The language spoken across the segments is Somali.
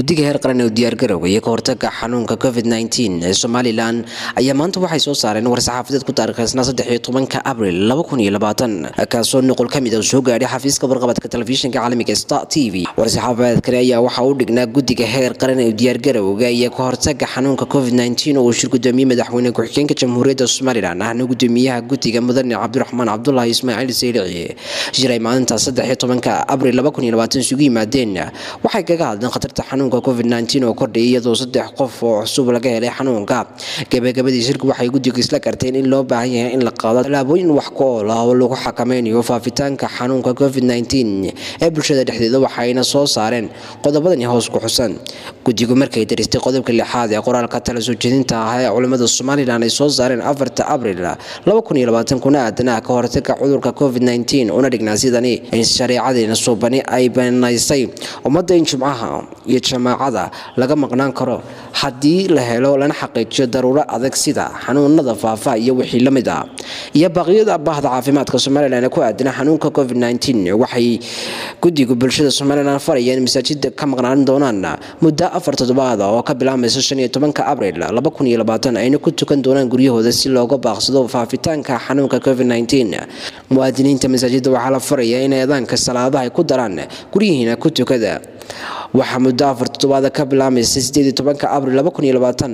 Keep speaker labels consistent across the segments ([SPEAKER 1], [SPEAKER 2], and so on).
[SPEAKER 1] guddiga heer qaran ee diyaargarowga iyo ka hortaga xanuunka covid -19 ee somalilan ayaa maanta waxay soo saareen war-saxaafadeed ku taarikhsnaa saddexiyo tobanka abril laba kun iyo labaatan kaasoo nuqul ka mid a soo gaadhay xafiiska warqabadka telefishinka caalamiga star t v war-saxaafadeedkani ayaa waxaa u dhignaa guddiga heer qaran ee diyaargarowga iyo ka hortaga xanuunka covid -19 oo uu shir gudoomiyey madaxweyne ku-xigeenka jamhuuriyadda somalilan ahna gudoomiyaha guddiga mudane cabdiraxmaan cabdulaahi ismaaciil sayrici jiray maalinta saddexiyo tobanka abril laba kun iyo labaatan isugu yimaadeen waxay kaga hadleen khatarta xanuunka covid-19 oo kordhayay iyadoo saddex qof oo cusub laga helay xanuunka gabagabadii shirku waxay guddigu isla garteen in loo baahan yahay in la qaado tallaabooyin wax ku ool ah oo lagu xakameynayo faafitaanka xanuunka covid-19 ee bulshada dhexdeeda waxayna soo saareen qodobadani hoos ku xusan guddigu markay daristay qodobka lixaad ee qoraalka tala soo jeedinta ah ee culimmada somalilan ay soo saareen afarta abril laba kun iyo labaatan kuna aadanaha ka hortaga cudurka covid-19 una dhignaa sidani in shareecadeena suubani ay banaysay ummadda in jumcaha iyo jamaacada laga maqnaan karo haddii la helo lana xaqiijiyo daruuro adag sida xanuunada faafa iyo wixii la mid ah iyo baaqyada bahda caafimaadka somalilan ee ku aadana xanuunka covid-19 waxay guddigu bulshada somalilan farayeen masaajida ka maqnaan doonaan muddo afar toddobaad oo ka bilaabmaysa shan iyo tobanka abril laba kun iyo labaatan ayna ku tukan doonaan guryahooda si looga baaqsado faafitaanka xanuunka covid-19 muwaadiniinta masaajida waxaa la faraya in eedaanka salaadaha ay ku daraan guryihiina ku tukada waxaa muddo afar toddobaada ka bilaabmaysa sideed iyo tobanka abril laba kun iyo labaatan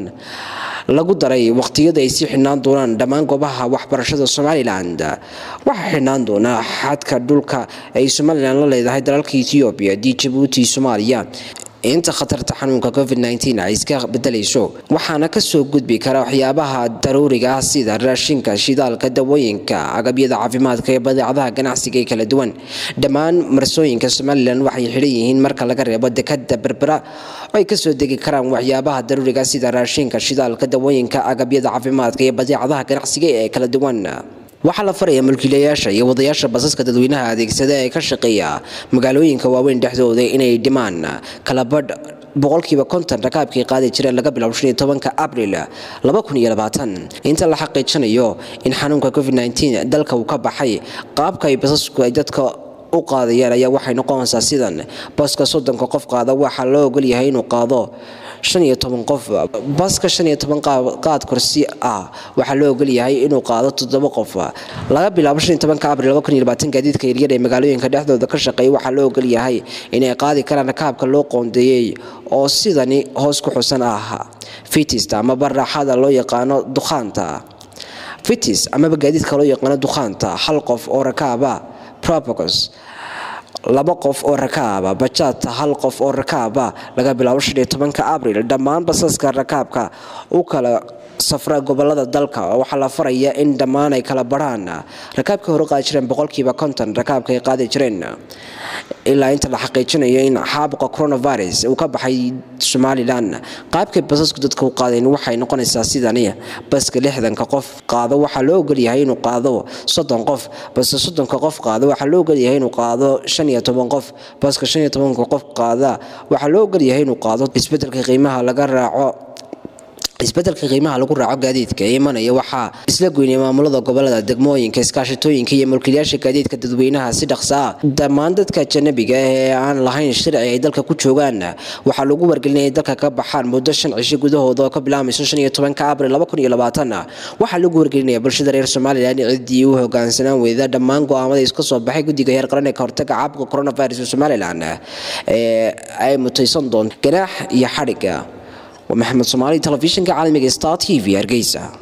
[SPEAKER 1] lagu daray waqtiyada ay sii xidhnaan doonaan dhammaan goobaha waxbarashada somalilan waxaa xidhnaan doonaa xadka dhulka ay somalilan la leedahay dalalka ethoobiya di jabuuti soomaaliya inta khatarta xanuunka covid-19 ay iska bedelayso waxaana kasoo gudbi kara waxyaabaha daruuriga ah sida raashinka shidaalka dawooyinka agabyada caafimaadka ee badeecadaha ganacsiga ee kala duwan dhammaan marsooyinka somalilan waxay xidhan yihiin marka laga reebo dekada berbera oo ay kasoo degi karaan waxyaabaha daruuriga sida raashinka shidaalka dawooyinka agabyada caafimaadka iyo badeecadaha ganacsiga ee kala duwan waxaa la faraya mulkiilayaasha iyo wadayaasha basaska dadweynaha adeegsada ee ka shaqeeya magaalooyinka waaweyn dhexdooda inay dhimaan kalabadh boqolkiiba konton rakaabkii qaadi jireen laga bilow shan iyo tobanka abril laba kun iyo labaatan inta la xaqiijinayo in xanuunka covid-19 dalka uu ka baxay qaabka ay basasku ay dadka u qaadayaan ayaa waxay noqonaysaa sidan baska soddonka qof qaada waxaa loo ogolyahay inuu qaado shan iyo toban qof baska shan iyo toban qaad korsi ah waxaa loo ogolyahay inuu qaado toddoba qof laga bilaabo shan iyo tobanka abril laba kun iyo labaatan gaadiidka yaryar ee magaalooyinka dhexdooda ka shaqeeya waxaa loo ogolyahay inay qaadi karaan rakaabka loo qoondeeyey oo sidani hoos ku xusan ah fitista amaba raaxada loo yaqaano dukhaanta fitis amaba gaadiidka loo yaqaano dukhaanta hal qof oo rakaaba propocos laba qof oo rakaaba bajaata hal qof oo rakaaba laga bilaabo shan iyo tobanka abril dhammaan basaska rakaabka u kala safra gobolada dalka waxaa la faraya in dhammaan ay kala barhaan rakaabkii hore qaadi jireen boqolkiiba konton rakaabka ay qaadi jireen ilaa inta la xaqiijinayo in xaabuqa coronavirus uu ka baxay somalilan qaabkay basasku dadka u qaadeen waxay noqonaysaa sidani baska lixdanka qof qaado waxaa loo ogolyahay inuu qaado soddon qof baska soddonka qof qaado waxaa loo ogolyahay inuu qaado shan iyo toban qof baska shan iyo tobanka qof qaada waxaa loo ogolyahay inuu qaado isbedelka qiimaha laga raaco isbedelka qiimaha lagu raaco gaadiidka ee imanaya waxaa isla goynaya maamulada gobolada degmooyinka iskaashatooyinka iyo mulkiilayaasha gaadiidka dadweynaha si dhaqsa ah dhammaan dadka ajanabiga ee aan lahayn sharci ay dalka ku joogaan waxaa lagu wargelinaya dalka ka baxaan muddo shan cisho gudahooda oo ka bilaabmayso shan iyo tobanka abril laba kun iyo labaatan waxaa lagu wargelinaya bulshada reer somalilan ciddii u hogaansanaan weyda dhammaan go-aamada iska soo baxay guddiga heer qaran ee ka hortaga caabuqa coronavirus ee somalilan ee ay mutaysan doonto ganaax iyo xadhiga ومحمد صومالي تلفزيون عالمي ستار تي في ارجيسا